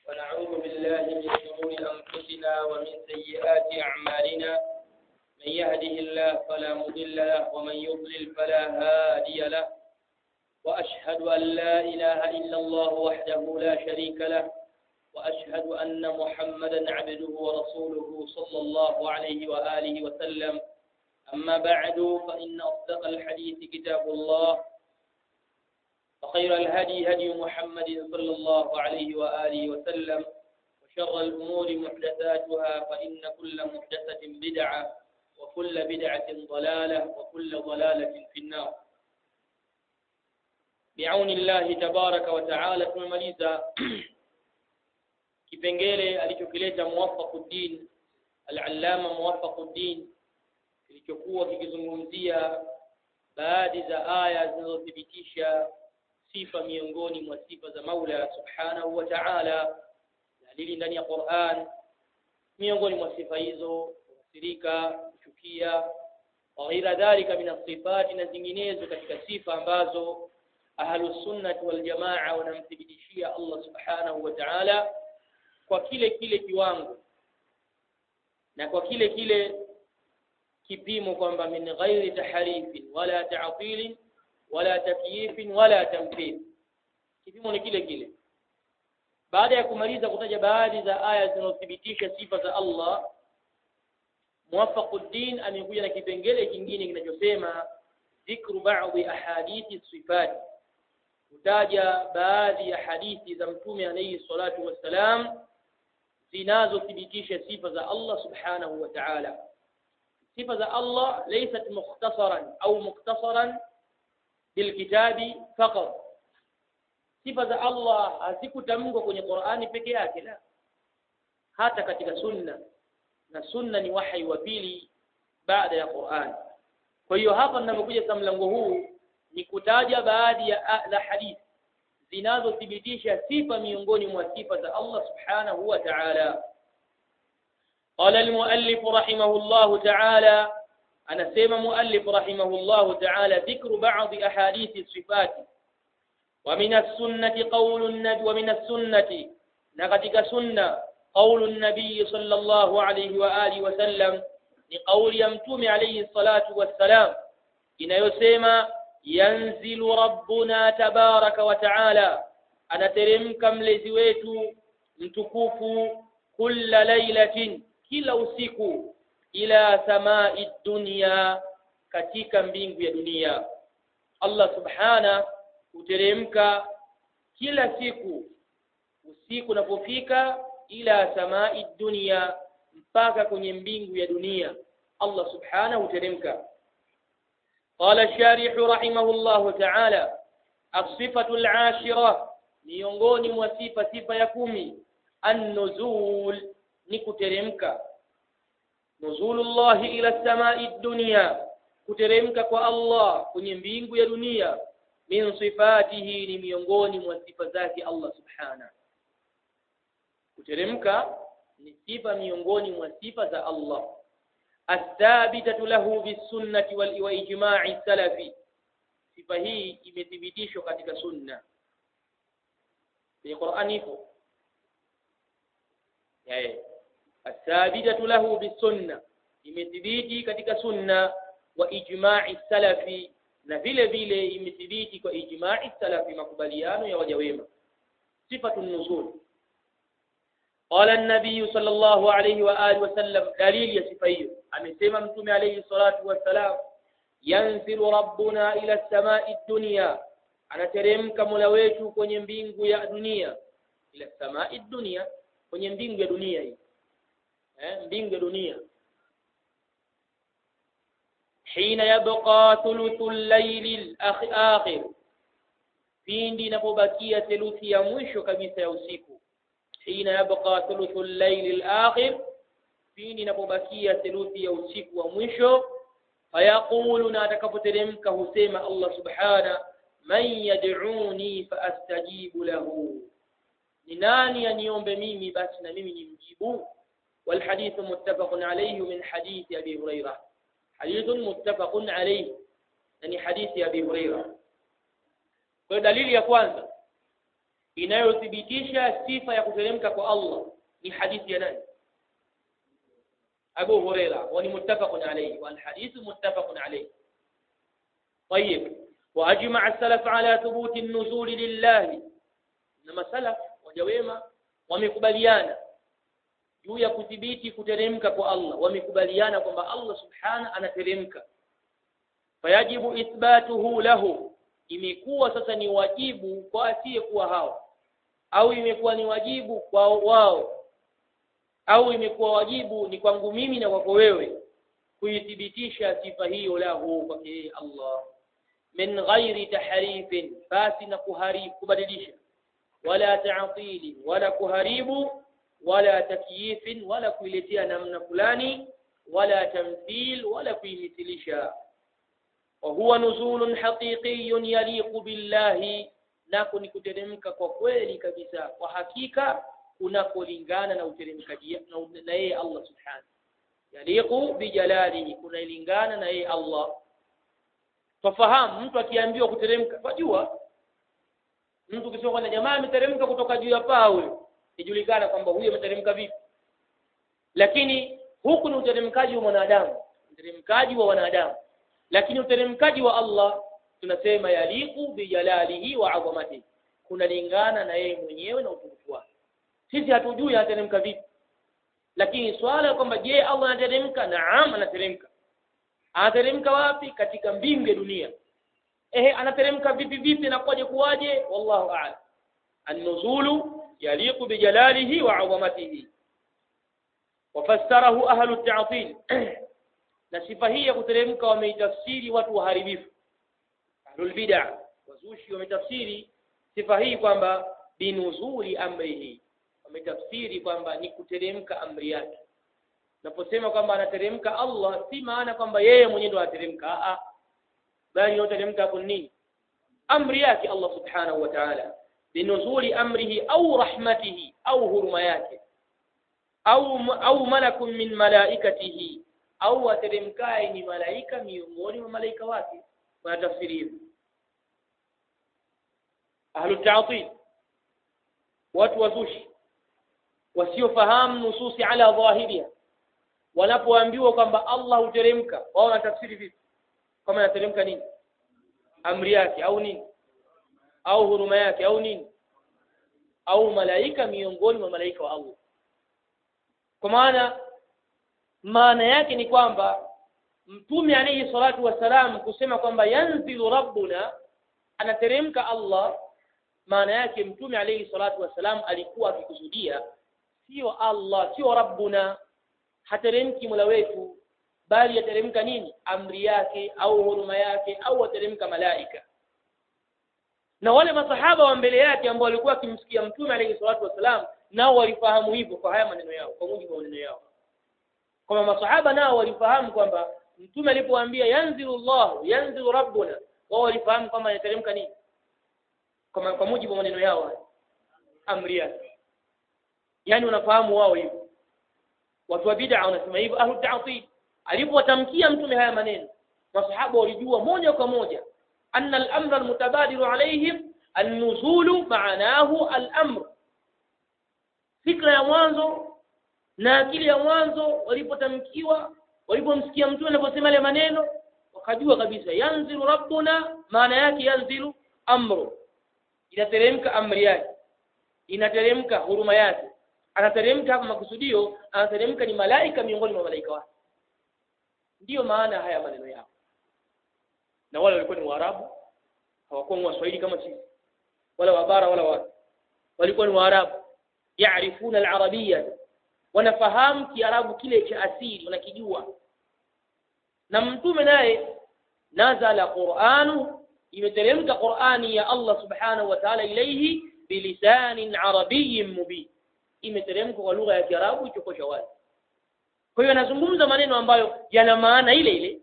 ونعوذ بالله من شرور أنفسنا ومن سيئات أعمالنا من يهده الله فلا مضل له ومن يضلل فلا هادي له وأشهد أن لا إله إلا الله وحده لا شريك له وأشهد أن محمدا عبده ورسوله صلى الله عليه وآله وسلم أما بعد فإن أصدق الحديث كتاب الله وخير الهدي هدي محمد صلى الله عليه وآله وسلم وشر الأمور محدثاتها فإن كل محدثة بدعة وكل بدعة ضلالة وكل ضلالة في النار بعون الله تبارك وتعالى tumemaliza kipengele alichokileta Muwaffaquddin al-Allama Muwaffaquddin kilichokuwa kikizungumzia baadhi za aya zinazothibitisha sifa miongoni mwa sifa za Maula Subhanahu wa Ta'ala dalili ndani ya Qur'an miongoni mwa sifa hizo kukasirika kuchukia wa ghaira dhalika min sifati na zinginezo katika sifa ambazo ahlus sunnah wal jamaa wanamthibitishia Allah Subhanahu wa Ta'ala kwa kile kile kiwango na kwa kile kile kipimo kwamba min ghairi taharifin wala ta'tilin wala takyifin wala tamthil kipimo ni kile kile baada ya kumaliza kutaja baadhi za aya zinazothibitisha sifa za Allah Muwaffaquddin amekuja na kipengele kingine kinachosema dhikru ba'dhi ahadithi sifat kutaja baadhi ya hadithi za mtume alayhi salatu wassalam zinazothibitisha sifa za Allah subhanahu wa ta'ala sifa za Allah laysat mukhtasaran au muktasaran bilkitabi faqat sifa za Allah hazikutamkwa kwenye Qur'ani peke yake la hata katika sunna na sunna ni wahi wa pili baada ya Qur'an kwa hiyo hapa ninapokuja kwa mlango huu ni kutaja baadhi ya la hadithi zinazothibitisha sifa miongoni mwa sifa za Allah subhanahu wa ta'ala قال المؤلف رحمه الله تعالى أنا سيما مؤلف رحمه الله تعالى ذكر بعض أحاديث الصفات ومن السنة قول النبي ومن السنة نغتك سنة قول النبي صلى الله عليه وآله وسلم لقول يمتوم عليه الصلاة والسلام إن يسيما ينزل ربنا تبارك وتعالى أنا ترمك ملزويت متكوف كل ليلة kila usiku ila samai dunya katika mbingu ya dunia Allah subhana huteremka kila siku usiku unapofika ila samai dunya mpaka kwenye mbingu ya dunia Allah subhana huteremka قال الشارح رحمه الله تعالى الصفة العاشرة miongoni mwa sifa sifa ya kumi an-nuzul ni kuteremka nuzulullahi ila samai dunya kuteremka kwa Allah kwenye mbingu ya dunia min sifatihi ni miongoni mwa sifa zake Allah subhana kuteremka ni sifa miongoni mwa sifa za Allah athabitatu lahu bisunnati wal wa ijma'i salafi sifa hii imethibitishwa katika sunna kwenye Qur'ani ipo yeah. athabitatu lahu bisunna imethibiti katika sunna wa ijma'i salafi na vile vile imethibiti kwa ijma'i salafi makubaliano ya waja wema sifatu nuzul qala an-nabiy sallallahu alayhi wa alihi wasallam dalili ya sifa hiyo amesema mtume alayhi salatu wassalam yanzilu rabbuna ila as-sama'i dunya anateremka mola wetu kwenye mbingu ya dunia ila as-sama'i dunya kwenye mbingu ya dunia hii eh, mbingu ya dunia hina yabqa thuluthu al-layli al-akhir pindi inapobakia theluthi ya mwisho kabisa ya usiku hina yabqa thuluthu al-layli al-akhir pindi inapobakia theluthi ya usiku wa mwisho fayaqulu na atakapoteremka husema Allah subhana man yad'uni fa astajibu lahu ni nani aniombe mimi basi na mimi nimjibu والحديث متفق عليه من حديث أبي هريرة حديث متفق عليه يعني حديث أبي هريرة kwa dalili ya kwanza inayothibitisha sifa ya kuteremka kwa Allah ni hadithi ya nani Abu Huraira wa ni muttafaqun alayhi wal hadithu muttafaqun alayhi طيب واجمع السلف على ثبوت النزول لله انما سلف wajawema wamekubaliana juu ya kudhibiti kuteremka kwa Allah wamekubaliana kwamba Allah subhana anateremka fayajibu ithbatuhu lahu imekuwa sasa ni wajibu kwa asiyekuwa hao au imekuwa ni wajibu kwa wao au imekuwa wajibu ni kwangu mimi na kwako wewe kuithibitisha sifa hiyo lahu kwa yeye Allah min ghairi tahrifin basi na kuharibu kubadilisha wala ta'tili wala kuharibu wala takyifin wala kuiletea namna fulani wala tamthil wala kuimithilisha wa huwa nuzulun haqiqiyyun yaliqu billahi nako ni kuteremka kwa kweli kabisa kwa hakika kunakolingana na uteremkaji na yeye Allah subhanahu yaliqu bijalalihi kunalingana na yeye Allah Twafahamu mtu akiambiwa kuteremka, twajua mtu ukisema kwamba jamaa ameteremka kutoka juu ya paa huyo, ijulikana kwamba huyo ameteremka vipi. Lakini huku ni uteremkaji wa mwanadamu, uteremkaji wa wanadamu. Lakini uteremkaji wa Allah tunasema yaliku bijalalihi wa adhamatihi, kunalingana na yeye mwenyewe na utukufu wake. Sisi hatujui anateremka vipi, lakini swala kwamba je, Allah anateremka? Naam, anateremka anateremka wapi katika mbingu ya dunia ehe anateremka vipi vipi na kwaje kuwaje wallahu a'lam an-nuzulu yaliqu bijalalihi wa 'azamatihi wafassarahu ahlu at-ta'til na sifa hii ya kuteremka wameitafsiri watu waharibifu ahlul bid'ah wazushi wametafsiri sifa hii kwamba binuzuli amrihi wametafsiri kwamba ni kuteremka amri yake naposema kwamba anateremka Allah si maana kwamba yeye mwenyewe ndo anateremka a bali anateremka hapo nini amri yake Allah subhanahu wa ta'ala binuzuli amrihi au rahmatihi au huruma yake au au malakun min malaikatihi au ateremkaye ni malaika miongoni mwa malaika wake wanatafsiri hivyo ahlu ta'til watu wazushi wasiofahamu nususi ala dhahiriha wanapoambiwa kwamba Allah huteremka wao wanatafsiri vipi kama anateremka nini amri yake au nini au huruma yake au nini au malaika miongoni mwa malaika wa Allah kwa maana maana yake ni kwamba mtume alayhi salatu wasalam kusema kwamba yanzilu rabbuna anateremka Allah maana yake mtume alayhi salatu wasalam alikuwa akikusudia sio Allah sio rabbuna hateremki mola wetu bali yateremka nini amri yake au huruma yake au wateremka malaika na wale masahaba wa mbele yake ambao walikuwa wakimsikia mtume alayhi salatu wasalam nao walifahamu hivyo kwa haya maneno yao kwa mujibu wa maneno yao kwamba masahaba nao walifahamu kwamba mtume alipowaambia yanzilu Allah yanzilu rabbuna wao walifahamu kwamba yateremka nini kwa kwa mujibu wa maneno yao amri yake yani unafahamu wao hivyo watu wa bid'a wanasema hivyo ahlu ta'til alipowatamkia mtume haya maneno masahaba walijua moja kwa moja anna al-amra al-mutabadiru alayhim an-nuzulu ma'anahu al-amr fikra ya mwanzo na akili ya mwanzo walipotamkiwa walipomsikia mtume anaposema yale maneno wakajua kabisa yanzilu rabbuna maana yake yanzilu amru inateremka amri yake inateremka huruma yake anateremka hapa makusudio anateremka ni malaika miongoni mwa malaika wake ndiyo maana haya maneno yao na wale walikuwa ni waarabu hawakuwa ni waswahili kama sisi wala wabara wala watu walikuwa ni waarabu yaarifuna alarabia wanafahamu kiarabu kile cha asili wanakijua na mtume naye nazala quranu imeteremka qurani ya Allah subhanahu wa ta'ala ilayhi bilisanin arabiyyin mubin imeteremka kwa lugha ya kiarabu ichokosha wazi kwa hiyo anazungumza maneno ambayo yana maana ile ile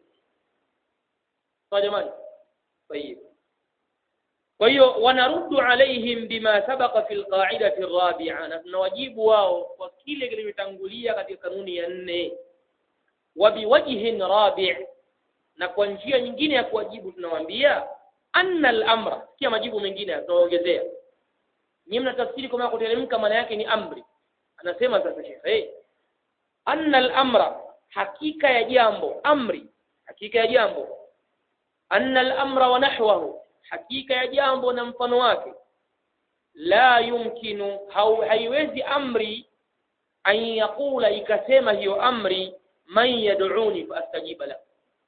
kwa jamani طيب kwa hiyo wanaruddu alaihim bima sabaqa fil qa'idati rabi'a na tunawajibu wao kwa kile kilichotangulia katika kanuni ya nne wa biwajhin rabi' na kwa njia nyingine ya kuwajibu tunawaambia anna al-amra kia majibu mengine tunaongezea nyinyi mnatafsiri kama kuteremka maana yake ni amri anasema sasa shekhe hey, anna al-amra hakika ya jambo amri hakika ya jambo anna al-amra wa nahwahu hakika ya jambo na mfano wake la yumkinu haiwezi amri an yaqula ikasema hiyo amri man yad'uni faastajiba la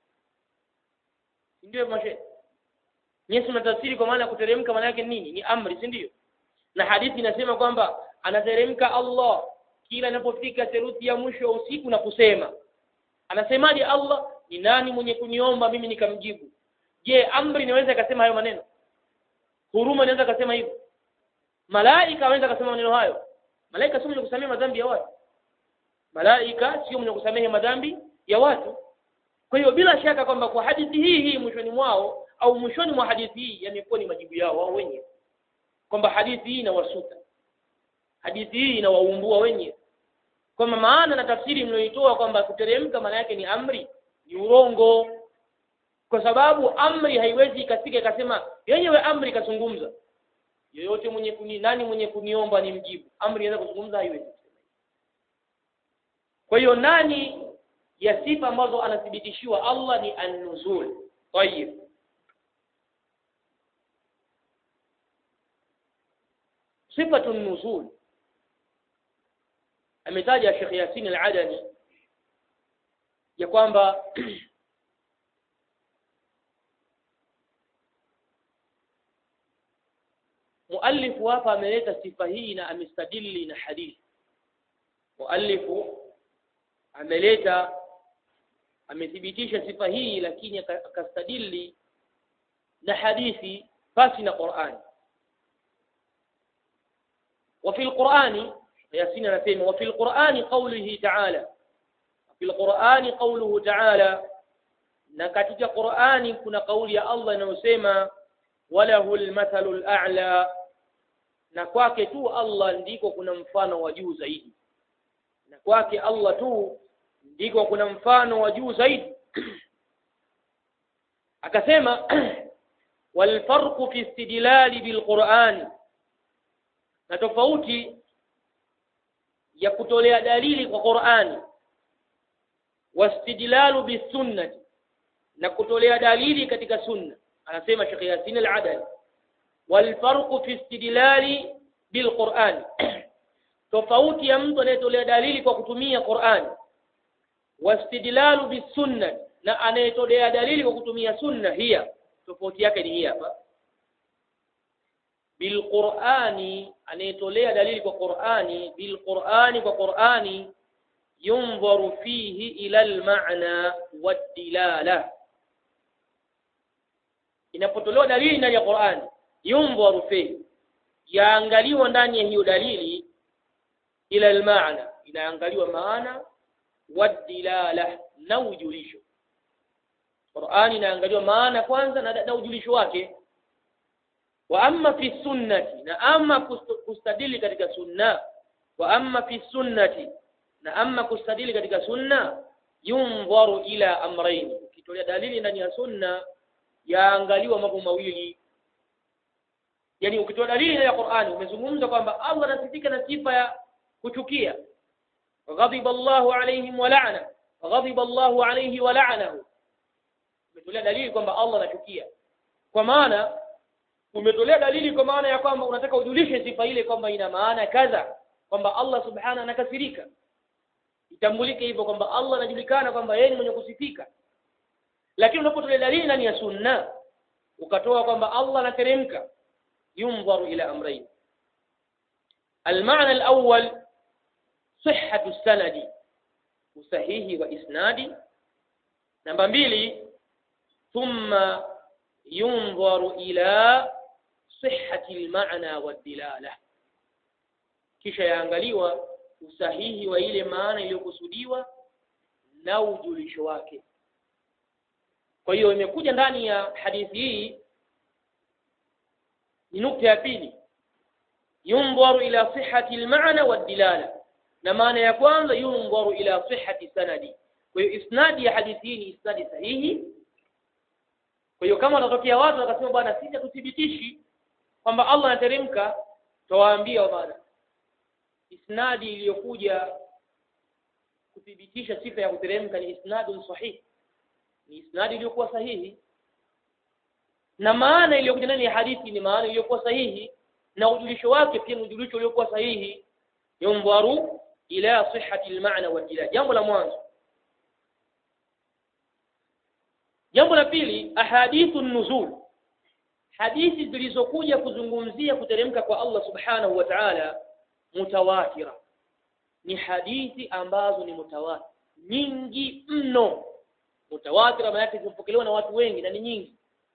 ndio mashe Yesu natafsiri kwa maana kuteremka maana yake nini ni amri si ndio na hadithi inasema kwamba anateremka Allah kila inapofika theluthi ya mwisho wa usiku na kusema anasemaje Allah ni nani mwenye kuniomba mimi nikamjibu je amri inaweza ikasema hayo maneno huruma inaweza kasema hivyo malaika anaweza kasema maneno hayo malaika sio mwenye kusamehe madhambi ya watu malaika sio mwenye kusamehe madhambi ya watu kwa hiyo bila shaka kwamba kwa hadithi hii hii mwishoni mwao au mwishoni mwa hadithi hii yamekuwa ni majibu yao wao wenyewe kwamba hadithi hii inawasuta hadithi hii inawaumbua wenyewe kwamba maana na tafsiri mlioitoa kwamba kuteremka maana yake ni amri ni urongo kwa sababu amri haiwezi ikafika ikasema yenyewe amri ikazungumza yoyote mwenye kuni nani mwenye kuniomba ni mjibu amri inaweza kuzungumza haiwezi kwa hiyo nani ya sifa ambazo anathibitishiwa Allah ni an-nuzul tayib sifatu nuzul ametaja Sheikh Yasin al-Adani ya kwamba muallifu hapa ameleta sifa hii na amestadili na hadithi muallifu ameleta amethibitisha sifa hii lakini akastadili na hadithi pasi na Qur'an وفي القرآن ياسين anasema وفي القرآن قوله تعالى في القرآن قوله تعالى na katika Qur'ani kuna kauli ya Allah inayosema walahu almathalu al'a na kwake tu Allah ndiko kuna mfano wa juu zaidi na kwake Allah tu ndiko kuna mfano wa juu zaidi akasema walfarqu fi istidlali bilquran na tofauti ya kutolea dalili kwa Qur'ani wastidlalu bisunnati na kutolea dalili katika sunna anasema Sheikh Yasin al-Adali walfarqu fi istidlali bilquran tofauti ya mtu anayetolea dalili kwa kutumia Qur'an wastidlalu bisunna na anayetolea dalili kwa kutumia sunna hiya tofauti yake ni hii hapa bilqurani anayetolea dalili kwa Qur'ani bilqurani kwa Qur'ani yunzaru fihi ila almaana wadilala inapotolewa dalili ndani ya Qur'ani yunzaru fihi yaangaliwa ndani ya hiyo dalili ila almaana inaangaliwa maana wadilala na ujulisho Qur'ani inaangaliwa maana kwanza na, na ujulisho wake wa amma fi sunnati na amma kustadili katika sunna wa amma fi sunnati na amma kustadili katika sunna yunzaru ila amrayn ukitolea dalili ndani ya sunna yaangaliwa mambo mawili yani ukitoa dalili ya Qur'ani umezungumza kwamba Allah anasifika na sifa ya kuchukia ghadiba Allahu alaihim wa la'ana ghadiba Allahu alaihi wa la'anahu umetolea dalili kwamba Allah anachukia kwa maana umetolea dalili kwa maana ya kwamba unataka ujulishe sifa ile kwamba ina maana kadha kwamba Allah subhanahu anakasirika itambulike hivyo kwamba Allah anajulikana kwamba yeye ni mwenye kusifika lakini unapotolea dalili ndani ya sunna ukatoa kwamba Allah anateremka ينظر إلى أمرين المعنى الأول صحة السند وصحيح وإسناد نمبر mbili ثم ينظر إلى صحة المعنى والدلالة kisha yaangaliwa usahihi wa ile maana iliyokusudiwa na ujulisho wake kwa hiyo imekuja ndani ya hadithi hii ni nukta ya pili yunzaru ila sihhati almaana wadilala na maana ya kwanza yunzaru ila sihhati sanadi kwa hiyo isnadi ya hadithi hii ni isnadi sahihi kwa hiyo kama watatokea watu wakasema bwana sisi tuthibitishi kwamba Allah anateremka tawaambia bana isnadi iliyokuja kuthibitisha sifa ya kuteremka ni isnadun sahih ni isnadi iliyokuwa sahihi na maana iliyokuja ndani ya hadithi ni maana iliyokuwa sahihi na ujulisho wake pia ni ujulisho uliokuwa sahihi yundharu ila sihhati almaana wa ila jambo la mwanzo jambo la pili ahadithu nuzul hadithi zilizokuja kuzungumzia kuteremka kwa Allah subhanahu wa ta'ala mutawatira ni hadithi ambazo ni mutawatir nyingi mno mutawatira maana yake zimepokelewa na watu wengi na ni nyingi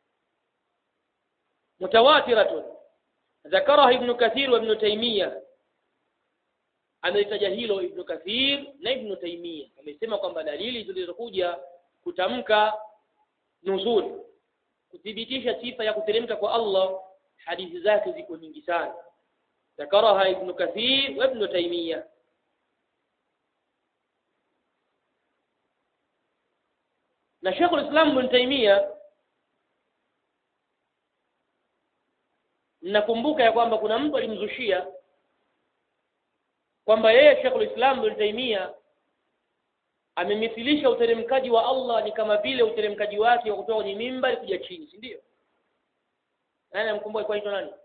mutawatiratun ذكرها ابن كثير وابن تيمية amelitaja hilo Ibn Kathir na Ibn Taymiyyah amesema kwamba dalili zilizokuja kutamka nuzul kuthibitisha sifa ya kuteremka kwa Allah hadithi zake ziko nyingi sana ذكرها ابن كثير وابن تيمية na Sheikh al-Islam Ibn Taymiyyah nakumbuka ya kwamba kuna mtu alimzushia kwamba yeye Sheikh al-Islam Ibn Taymiyyah amemithilisha uteremkaji wa Allah ni kama vile uteremkaji wake wa kutoka kwenye mimbar kuja chini si ndio nani amkumbuka alikuwa anaitwa nani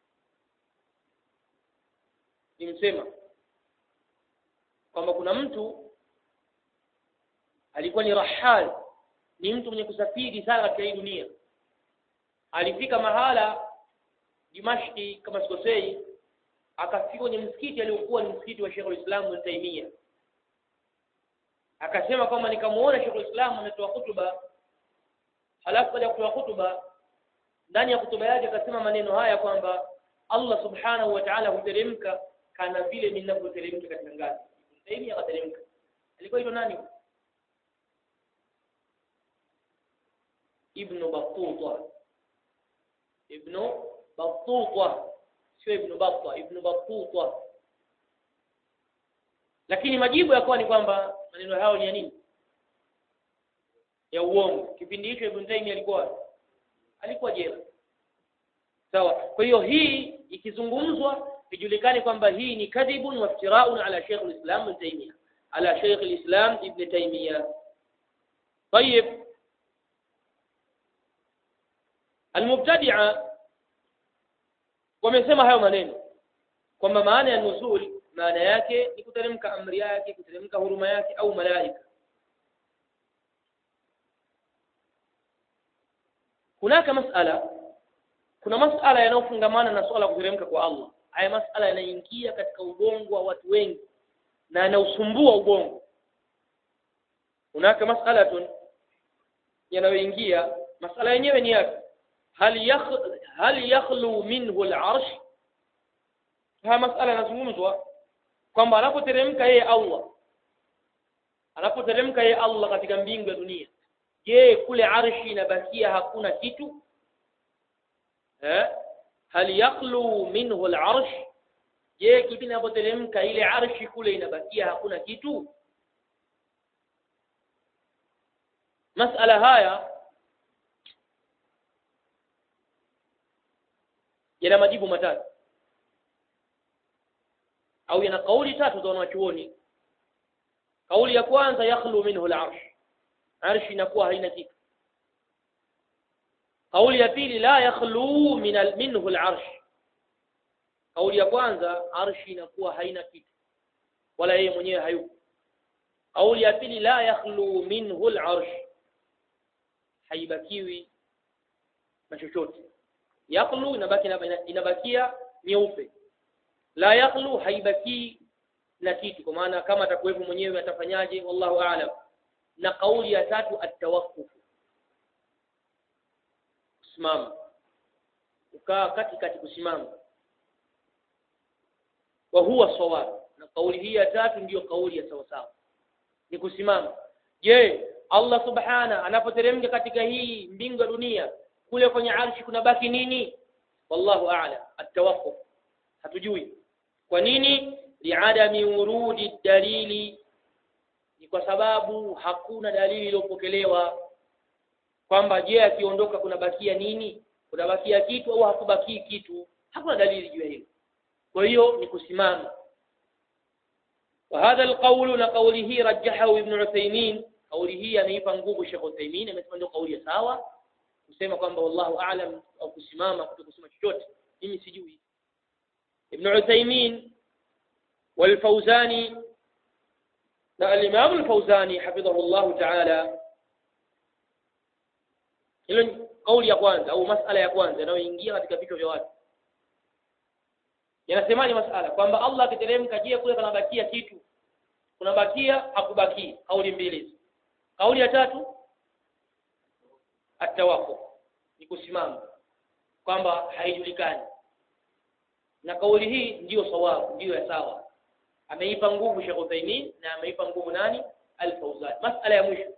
nimsema kwamba kuna mtu alikuwa ni rahal ni mtu mwenye kusafiri sana katika hii dunia alifika mahala Dimashki kama sikosei akafika kwenye msikiti aliokuwa ni msikiti wa Sheikh al-Islam Ibn Taymiyyah akasema kwamba nikamuona Sheikh al-Islam ametoa hutuba halafu baada ya kutoa hutuba ndani ya hutuba yake akasema maneno haya kwamba Allah subhanahu wa ta'ala huteremka kana vile ninavyoteremka katika ngazi Ibn Taymiyyah akateremka alikuwa hilo nani Ibn Battuta Ibn Battuta sio Ibn Battah Ibn Battuta lakini majibu yakawa ni kwamba maneno hayo ni ya nini ya uongo kipindi hicho Ibn Taymiyyah alikuwa alikuwa jela sawa kwa hiyo hii ikizungumzwa ijulikane kwamba hii ni kadhibun wa iftiraun ala Sheikh al-Islam Ibn Taymiyyah ala Sheikh al-Islam Ibn Taymiyyah طيب المبتدعه wamesema hayo maneno kwamba maana ya nuzul maana yake ni kuteremka amri yake kuteremka huruma yake au malaika hunaka masala kuna masala yanayofungamana na swala kuteremka kwa Allah haya masala yanaingia katika ubongo wa watu wengi na yanausumbua ubongo hunaka masalatun yanayoingia masala yenyewe ni yapi hal yakh hal yakhlu minhu al-arsh haya masala yanazungumzwa kwamba anapoteremka yeye Allah anapoteremka yeye Allah katika mbingu ya dunia je kule arshi inabakia hakuna kitu eh hal yakhlu minhu al-arsh je kipindi anapoteremka ile arshi kule inabakia hakuna kitu masala haya yana majibu matatu au yana kauli tatu za wanachuoni kauli ya kwanza yakhlu minhu al-arsh arshi inakuwa haina kitu kauli ya pili la yakhlu min al minhu al-arsh kauli ya kwanza arshi inakuwa haina kitu wala yeye mwenyewe hayupo kauli ya pili la yakhlu minhu al-arsh haibakiwi na chochote yakhlu inabaki inabakia nyeupe la yakhlu haibaki na kitu kwa maana kama atakuwepo mwenyewe atafanyaje wallahu aalam na kauli ya tatu atawakkuf kusimama ukaa kati kati kusimama wa huwa sawab na kauli hii ya tatu ndiyo kauli ya sawa sawa ni kusimama je Allah subhana anapoteremka katika hii mbingu ya dunia kule kwenye arshi kuna baki nini wallahu a'lam atawakkuf hatujui kwa nini liadami urudi dalili ni kwa sababu hakuna dalili iliyopokelewa kwamba je akiondoka kuna bakia nini kuna bakia kitu au hakubaki kitu hakuna dalili juu ya hilo kwa hiyo ni kusimama وهذا القول لقوله رجحه ابن عثيمين قوله ameipa nguvu Sheikh Uthaymeen amesema ndio kauli ya sawa kusema kwamba wallahu a'lam au kusimama kutokusema chochote mimi sijui Ibn Uthaymeen والفوزاني na al-Imam al-Fawzani hafidhahu Allah ta'ala hilo ni kauli ya kwanza au masala ya kwanza inayoingia katika vichwa vya watu yanasemaje masala kwamba Allah akiteremka je kule panabakia kitu kunabakia hakubaki kauli mbili kauli ya tatu atawako ni kusimama kwamba haijulikani na kauli hii ndiyo sawabu ndiyo ya sawa ameipa nguvu Sheikh Uthaymeen na ameipa nguvu nani Al-Fawzan masala ya mwisho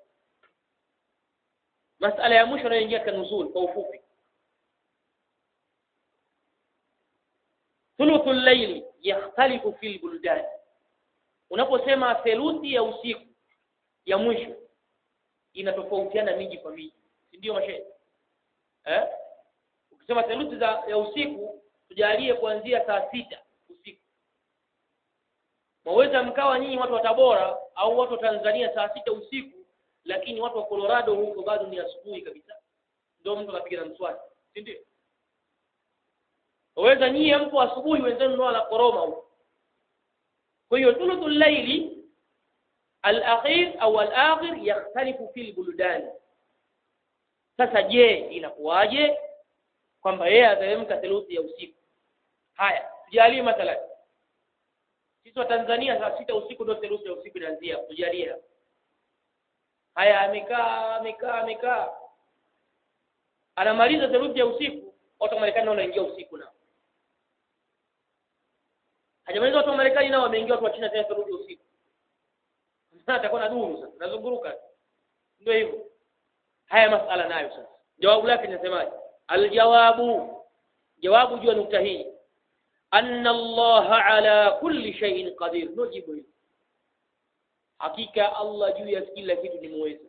masala ya mwisho inayoingia katika nuzul kwa ufupi thuluthu llaili yakhtalifu fil buldan unaposema theluthi ya usiku ya mwisho inatofautiana miji kwa miji si ndio mashehe eh ukisema theluthi za ya usiku tujalie kuanzia saa sita usiku mwaweza mkawa nyinyi watu wa Tabora au watu wa Tanzania saa sita usiku lakini watu wa Colorado huko bado ni asubuhi kabisa ndio mtu anapiga na mswaki si ndio waweza nyinyi mpo asubuhi wenzenu ndio wanakoroma huko kwa hiyo thuluthul layli al-akhir au al-akhir yakhtalifu fil buldan sasa je inakuwaje kwamba yeye ateremka theluthi ya usiku haya tujalie mathalan sisi wa Tanzania saa sita usiku ndio theluthi ya usiku inaanzia tujalie haya amekaa amekaa amekaa anamaliza theluthi ya usiku watu wa Marekani nao wanaingia usiku nao hajamaliza watu wa Marekani nao wameingia watu wa China tena theluthi ya usiku sasa atakuwa na duru sasa nazunguruka ndio hivyo haya masala nayo sasa jawabu lake linasemaje aljawabu jawabu juu ya nukta hii anna Allah ala kulli shay'in qadir nujibu hili hakika Allah juu ya kila kitu ni muweza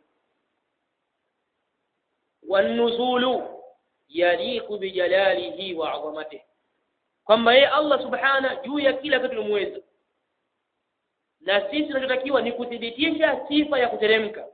wanuzulu yaliqu bijalalihi wa 'azamatihi kwamba yeye Allah subhana juu ya kila kitu ni muweza na sisi tunachotakiwa ni kuthibitisha sifa ya kuteremka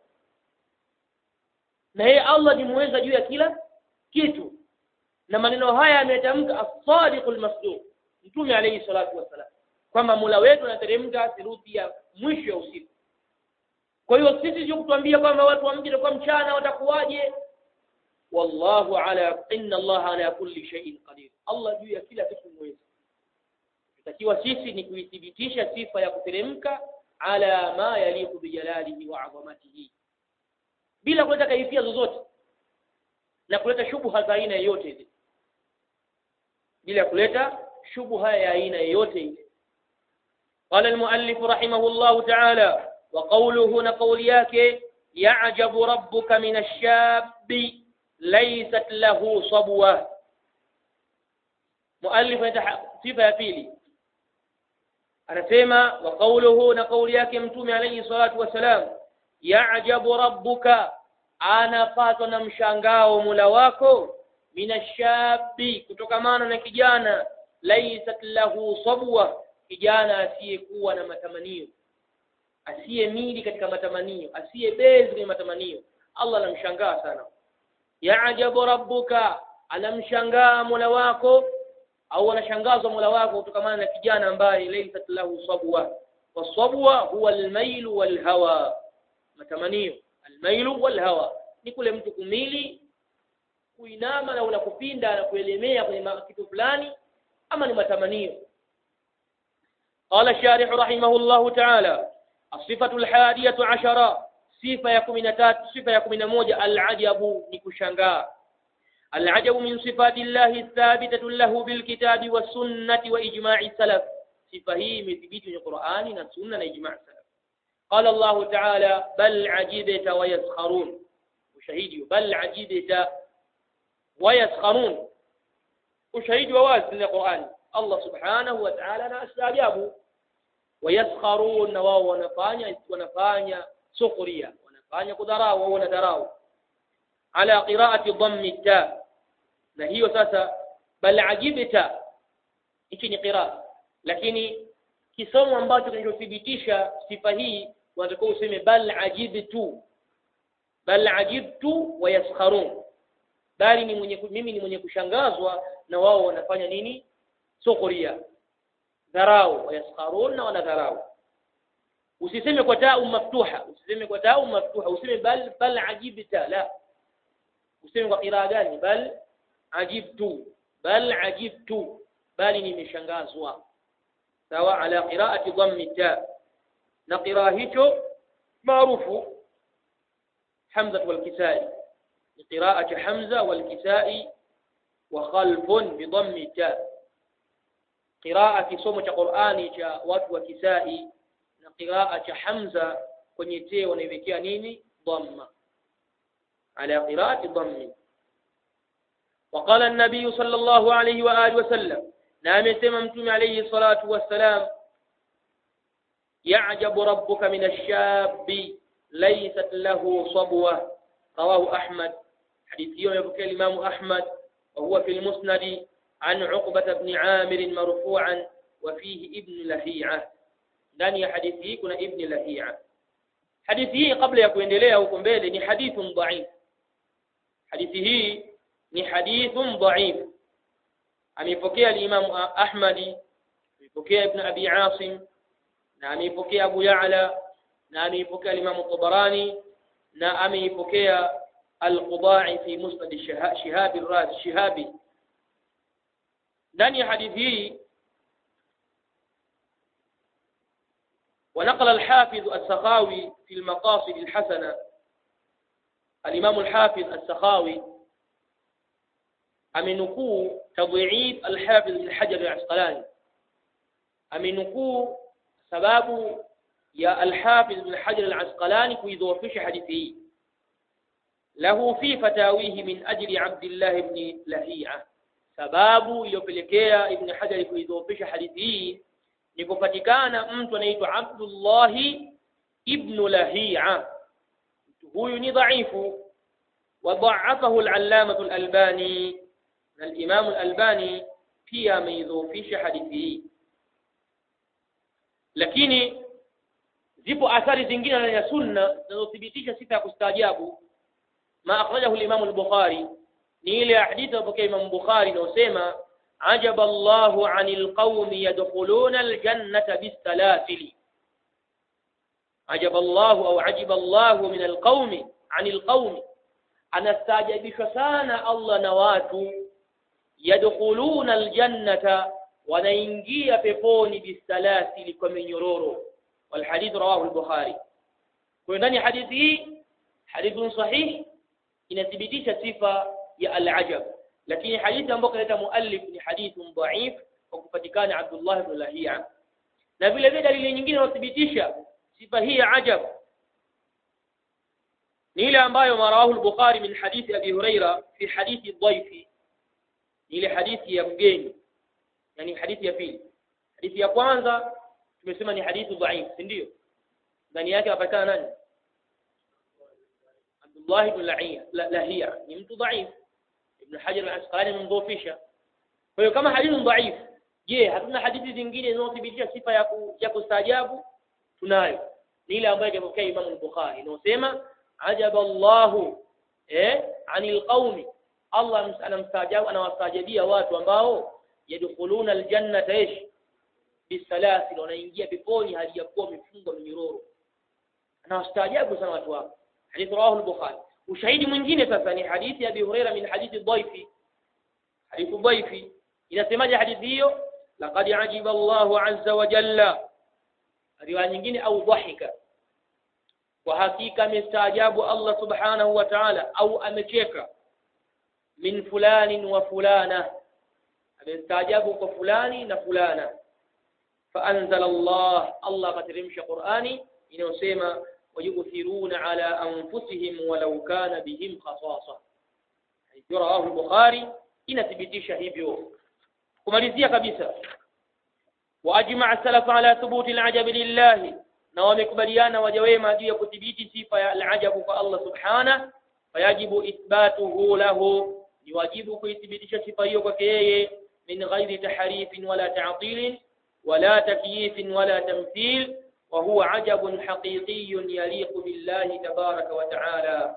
na yeye Allah ni muweza juu ya kila kitu na maneno haya ametamka as-sadiqul masduq mtume alayhi salatu wassalam kwamba Mola wetu anateremka theluthi ya mwisho ya usiku kwa hiyo sisi sio kutuambia kwamba watu wa mji kwa mchana watakuwaje wallahu ala inna Allah ala kulli shay'in qadir Allah juu ya kila kitu muweza tutakiwa sisi ni kuithibitisha sifa ya kuteremka ala ma yaliqu bijalalihi wa 'azamatihi bila kuleta kaifia zozote na kuleta shubha za aina yoyote ile bila kuleta shubha ya aina yoyote ile قال المؤلف رحمه الله تعالى وقوله نقول yake يعجب ربك من الشاب ليست له صبوة مؤلف sifa ya pili anasema wa qawluhu na kauli yake mtume alayhi salatu wasalam ya'jabu rabbuka anapatwa na mshangao mula wako minashabi kutokamana na kijana laysat lahu sabwa kijana asiyekuwa na matamanio asiyemili katika matamanio asiyebezi kwenye matamanio Allah anamshangaa sana ya'jabu rabbuka anamshangaa mola wako au anashangazwa mola wako kutokamana na kijana ambaye laysat lahu sabwa wasabwa huwa almailu walhawa matamanio almailu walhawa ni kule mtu kumili kuinama na unakupinda na kuelemea kwenye kitu fulani ama ni matamanio قال الشارح رحمه الله تعالى الصفة الحادية عشرة صفة يكون تات صفة يكون موجة العجب نكشنغا العجب من صفات الله الثابتة له بالكتاب والسنة وإجماع السلف صفة هي مثبت القرآن والسنة وإجماع السلف قال الله تعالى بل عجبت ويسخرون وشهيد بل عجبت ويسخرون وشهيد وواز من القرآن Allah subhanahu wa ta'ala na astaajabu wayaskharun na wao wanafanya wanafanya sukhria wanafanya kudharau au wanadharau ala qira'ati dhammi ta na hiyo sasa bal ajibta hichi ni qira'a lakini kisomo ambacho kinachothibitisha sifa hii unatakiwa useme bal ajibtu bal ajibtu wa yaskharun bali ni mwenye mimi ni mwenye kushangazwa na wao wanafanya nini sukhria dharau wa yaskharun na wanadharau usiseme kwa taa maftuha usiseme kwa taa maftuha useme bal bal ajibta la useme kwa qiraa gani bal ajibtu bal ajibtu bali nimeshangazwa sawa ala qiraati dhammi ta na qiraa hicho maarufu hamza wal kisai ni qiraati hamza wal kisai wa khalfun bi dhammi ta qiraa kisomo cha qurani cha watu wa kisai na qiraa cha hamza kwenye te wanaiwekea nini dhamma ala qiraati dhammi وقال النبي صلى الله عليه وآله وسلم نعم سممتم عليه الصلاة والسلام يعجب ربك من الشاب ليست له صبوة رواه أحمد حديث يوم يبكي الإمام أحمد وهو في المسند عن عقبة بن عامر مرفوعا وفيه ابن لهيعة ndani ya hadithi hii kuna ibni lahia hadithi hii kabla ya kuendelea huko mbele ni hadithun dhaif hadithi hii ni hadithun dhaif ameipokea al-Imam Ahmadi ameipokea Ibn Abi Asim na ameipokea Abu Ya'la na ameipokea al-Imam Tabarani na ameipokea al-Qudai fi Musnad Shihab ar-Razi Shihabi ndani ya hadithi hii ونقل الحافظ السخاوي في المقاصد الحسنة الإمام الحافظ السخاوي amenukuu tadhiif alhafidh ibn hajar al-asqalani amenukuu sababu ya alhafidh ibn hajar al-asqalani kuidhoofisha hadithi hii lahu fi fatawihi min ajli abdillah ibn lahia sababu iliyopelekea ibn hajar kuidhoofisha hadithi hii ni kupatikana mtu anaitwa abdullah ibn lahia mtu huyu ni dhaifu وضعفه العلامة الألباني na al-Imam al-Albani pia ameidhoofisha hadithi hii lakini zipo athari zingine ndani ya sunna zinazothibitisha sifa ya kustaajabu ma akhrajahu al-Imam al-Bukhari ni ile hadithi iliyopokea Imam Bukhari inayosema ajaba Allahu 'anil qaumi yadkhuluna al-jannata bis-salasili ajaba Allahu au ajiba Allahu min al-qaumi 'anil qaumi anastaajabishwa sana Allah na watu yadkhuluna aljannata wanaingia peponi bisalasili kwa minyororo والحديث رواه البخاري kwa ndani hadithi hii hadithun sahih inathibitisha sifa ya al-ajab lakini hadithi ambayo kaleta muallif ni hadithun dhaif kwa kupatikana Abdullah ibn Lahia na vile vile dalili nyingine inathibitisha sifa hii ya ajab ni ile ambayo marawahu al-Bukhari min hadithi Abi Huraira fi hadithi dhaifi ile hadithi ya mgeni yani hadithi ya pili hadithi ya kwanza tumesema ni hadithi dhaif si ndio ndani yake anapatikana nani Abdullah ibn Lahia Lahia ni mtu dhaif Ibn Hajar al-Asqalani mdhofisha kwa hiyo kama hadithi dhaif je hatuna hadithi zingine zinazothibitisha sifa ya ku, ya kustaajabu tunayo ni ile ambayo imepokea Imam al-Bukhari inayosema ajaba Allahu eh anil qaumi Allah anamstaajabu anawastaajabia watu ambao yadkhuluna aljannata ish bisalasil wanaingia peponi hali ya kuwa wamefungwa minyororo anawastaajabu sana watu hao hadith rawahu al-bukhari ushahidi mwingine sasa ni hadithi ya Abi Huraira min hadithi dhaifi hadithi dhaifi inasemaje hadithi hiyo laqad ajiba Allahu azza wa jalla riwaya nyingine au dhahika kwa hakika amestaajabu Allah subhanahu wa ta'ala au amecheka min fulani wa fulana amestaajabu kwa fulani na fulana فأنزل الله الله قترمش قرآني inayosema wayuthiruna ala anfusihim walau kana bihim khasasa rawahu al-bukhari inathibitisha hivyo kumalizia kabisa واجمع السلف على ثبوت العجب لله na wamekubaliana waja wema juu ya kudhibiti sifa ya al-ajab kwa Allah subhana fayajibu ithbatuhu lahu ni wajibu kuithibitisha sifa hiyo kwake yeye min ghairi tahrifin wala ta'tilin ولا تكييف ولا تمثيل وهو عجب حقيقي يليق بالله تبارك وتعالى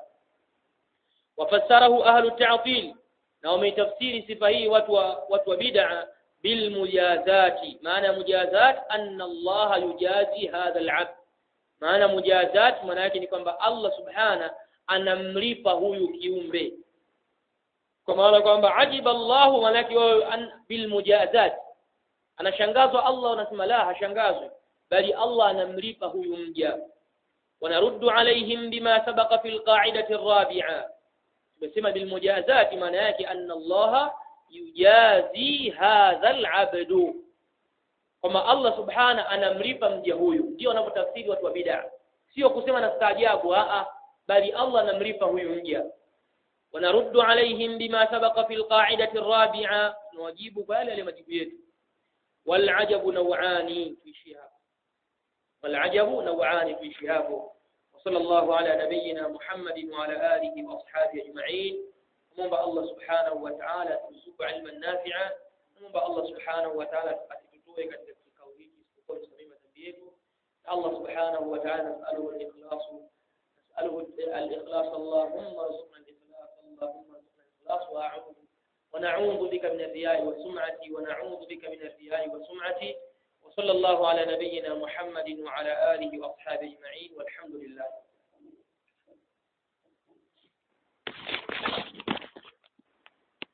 وفسره أهل التعطيل نوم تفسير صفه وتو بدع بالمجازات معنى مجازات أن الله يجازي هذا العبد معنى مجازات maana yake ni kwamba Allah subhana anamlipa huyu kiumbe kwa maana kwamba ajiba Allahu maana yake bilmujazat anashangazwa Allah unasema la hashangazwi bali Allah anamlipa huyu mja ونرد عليهم بما سبق في القاعدة الرابعة tumesema bilmujazati maana yake anna Allah yujazi hadha alabdu kwamba Allah subhana anamlipa mja huyu ndio wanapotafsiri watu wa bid'a sio kusema na staajabu a bali Allah anamlipa huyu mja ونرد عليهم بما سبق في القاعدة الرابعة نواجيب بالي لمجيب yetu والعجب نوعان في شهاب والعجب نوعان في شهاب وصلى الله على نبينا محمد وعلى آله وأصحابه أجمعين ومنبع الله سبحانه وتعالى ترزق علما نافعا ومنبع الله سبحانه وتعالى أتكتوه katika kikao hiki isipokuwa tusamima dhambi yetu Allah subhanahu wa ta'ala nas'aluhu al-ikhlas nas'aluhu al-ikhlas Allahumma arzuqna al-ikhlas Allahumma arzuqna al-ikhlas wa a'udhu ونعوذ بك من الرياء والسمعة ونعوذ بك من الرياء والسمعة وصلى الله على نبينا محمد وعلى آله وأصحابه أجمعين والحمد لله